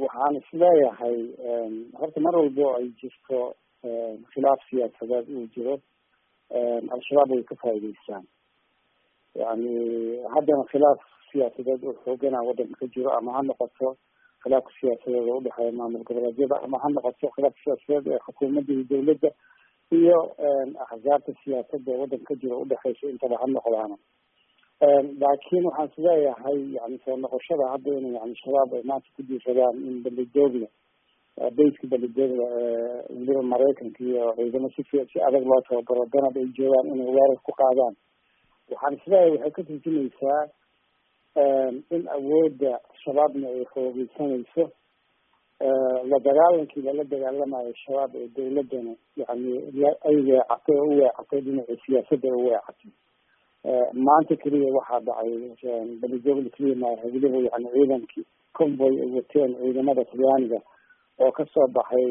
waxaan isleeyahay horta mar walbo ay jirto khilaaf siyaasadeed uu jiro al-shabaab way ka faa'idaystaan yani haddana khilaaf siyaasadeed oo xoogana waddanka ka jiro ama ha noqoto khilaafka siyaasadeed oo udhexeeya maamul goboleedyada ama ha noqoto khilaafka siyaasadeed ee xukuumadda iyo dawladda iyo axsaabta siyaasadda ee waddanka ka jiro udhexeysa intaba ha noqdaana laakiin waxaan isleeyahay yani soo noqoshada hadda in yani shabaab ay maanta ku diisadaan in belidoogla bayska belidoogla weliba maraykanka iyo ciidamo si si adag loo tababaro danab ay joogaan inay weerar ku qaadaan waxaan isleeyahay waxay ka turjumaysaa in awoodda shabaabna ay xoogeysanayso la dagaalankii lala dagaalamayo shabaab ee dawladdana yani ay weecatay oo u weecatay dhinaca siyaasadda ay u weecatay maanta keliya waxaa dhacay belidoogla keliya maaha weliba yani ciidankii convoy ay wateen ciidamada talyaaniga oo kasoo baxay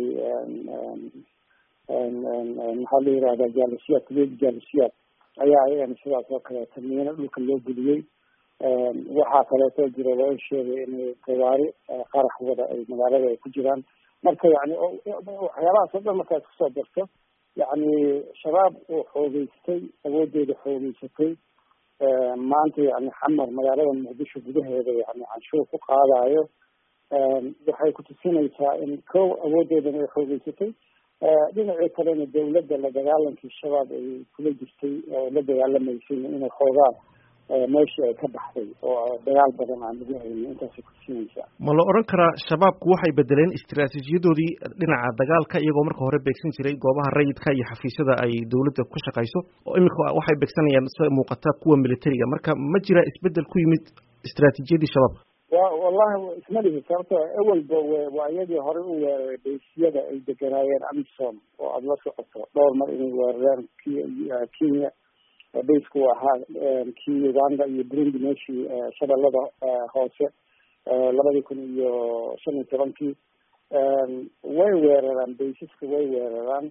maxaa la yihahda jaalisiyaad kuleedi jaalisiyaad ayaa ayagana sidaas oo kaleeto miino dhulka loo geliyey waxaa kaleeto jira loo sheegay inay gawaari qarax wada ay magaalada ay ku jiraan marka yani waxyaabahaas oo dhan markaad kusoo darto yani shabaab oo xoogeystay awoodeeda xoogeysatay maanta yani xamar magaalada muqdisho gudaheeda yani canshuur ku qaadayo waxay kutusinaysaa in kow awoodeedana ay xoogeysatay dhinacii kalena dawladda la dagaalankii shabaab ay kula jirtay oo la dagaalamaysay inay xoogaan meeshii ay ka baxday oo dagaal badan aan lagu haynin intaasay kutusinaysaa ma la odhan karaa shabaabku waxay bedeleen istiraatiijiyadoodii dhinaca dagaalka iyagoo marka hore beegsan jiray goobaha rayidka iyo xafiisyada ay dawladda ku shaqayso oo iminka waxay beegsanayaan sida muuqata kuwa militariga marka ma jira isbedel ku yimid istiraatiijiyadii shabaabka wa wallahi isma lihi sababto awalba waa iyadii horey u weeraray baysyada ay deganaayeen amisom oo aada la socoto dhowr mar inay weerareen k kenya baysku ahaa kii uganda iyo burundi meeshii shabeellada hoose labadii kun iyo shan iyo tobankii way weeraraan baysaska way weeraraan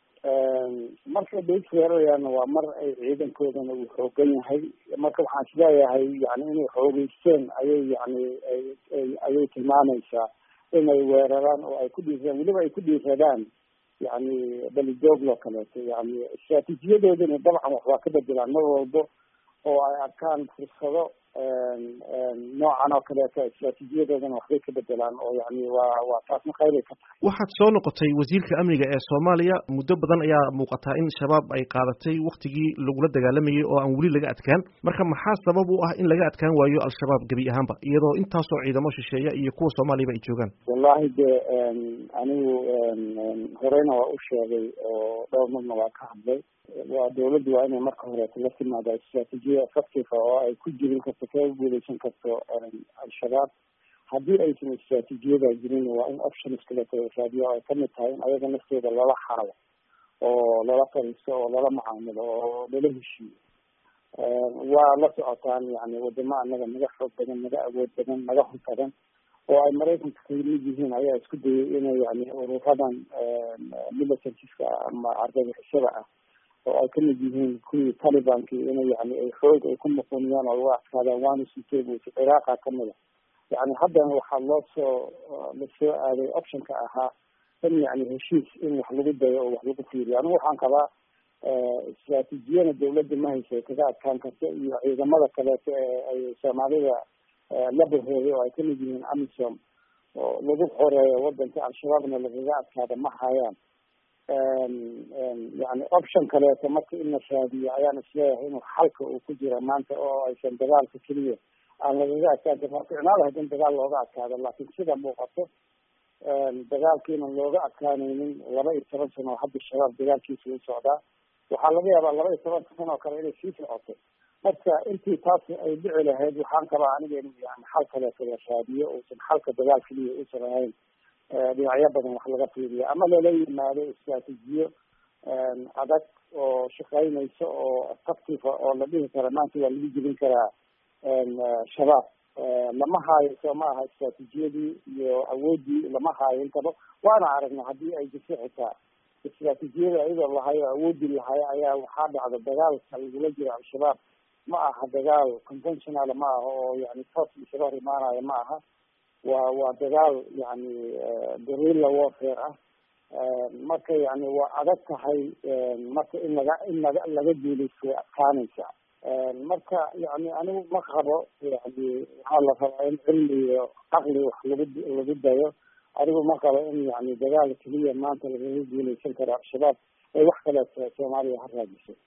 markay bays weerarayaanna waa mar ay ciidankoodana uu xoogan yahay marka waxaan isleeyahay yani inay xoogeysteen ayay yani ayay tilmaamaysaa inay weeraraan oo ay ku dhiiraan weliba ay ku dhiiradaan yani belidooglo kaleeto yani istraatiijiyadoodana dabcan wax waa ka bedelaan mar walbo oo ay arkaan fursado noocan oo kaleeto istraatiijiyadoodana waxbay ka bedelaan oo yani waa waa taasna khayray ka tahay waxaad soo noqotay wasiirka amniga ee soomaaliya muddo badan ayaa muuqataa in shabaab ay qaadatay waktigii lagula dagaalamayay oo aan weli laga adkaan marka maxaa sabab u ah in laga adkaan waayo al-shabaab gebi ahaanba iyadoo intaasoo ciidamo shisheeya iyo kuwa soomaaliyaba ay joogaan wallahi de anigu horeyna waa u sheegay oo dhowr marna waa ka hadlay waa dawladdu waa inay marka horeeto la timaada istraatiijiya effective oo ay ku jirin karto kaga guuleysan karto al-shabaab haddii aysan istraatiijiyada jirin waa in options kaleeto raadiyo ay kamid tahay in ayaga naftooda lala xaalo oo lala fariisto oo lala macaamilo oo lala heshiiyo waa la socotaan yani wadamo anaga naga xoog badan naga awood badan naga hor badan oo ay maraykanka kamid yihiin ayaa isku dayay inay yani ururadan militariska ama argagixisada ah oo ay kamid yihiin kuwii talibanki inay yani ay xoog ay ku muquniyaan oo uga adkaadaan waana sitebs ciraaqa kamida yani haddana waxaa loo soo lasoo aaday optionka ahaa in yani heshiis in wax lagu dayo oo wax lagu fiiriyo anigu waxaan qabaa istraatiijiyana dawladda ma haysa ay kaga adkaan karto iyo ciidamada kaleeto ee ay soomaalida la bahooday oo ay kamid yihiin amisom oo lagu xoreeyo wadanka al-shabaabna lagaga adkaada ma hayaan yani option kaleeto marka in la raadiyo ayaan isleeyahay inuu xalka uu ku jira maanta oo aysan dagaalka keliya aan lagaga adkaan karin waa ficnaada hadin dagaal looga adkaado laakiin sida muuqato dagaalkiina looga adkaanaynin laba iyo toban sano oo hadda shabaab dagaalkiisa u socdaa waxaa laga yaabaa laba iyo toban sano oo kale inay sii socoto marka intii taas ay dhici lahayd waxaan qabaa aniga in yani xal kaleeto la raadiyo uusan xalka dagaal keliya uusan ahayn dhinacyo badan wax laga fiiriyo ama lala yimaado istraatiijiyo adag oo shaqeynaysa oo effective oo la dhihi kara maanta waa lagu jebin karaa shabaab lama haayo soo ma aha istraatiijiyadii iyo awoodii lama haayo intaba waana aragna haddii ay jirto xitaa istraatiijiyada iyadoo lahayo awoodii lahayo ayaa waxaa dhacda dagaalka lagula jiro al-shabaab ma aha dagaal conventional ma aha oo yani toos isaga hor imaanayo ma aha waa waa dagaal yani gorilla warfare ah marka yani waa adag tahay marka in laga in laga laga guulaysto way adkaanaysa marka yani anigu ma qabo yani waxaa la rabaa in cilmi iyo caqli wax lagu lagu dayo anigu ma qabo in yani dagaal keliya maanta lagaga guulaysan karo al-shabaab ay wax kaleeto soomaaliya ha raadiso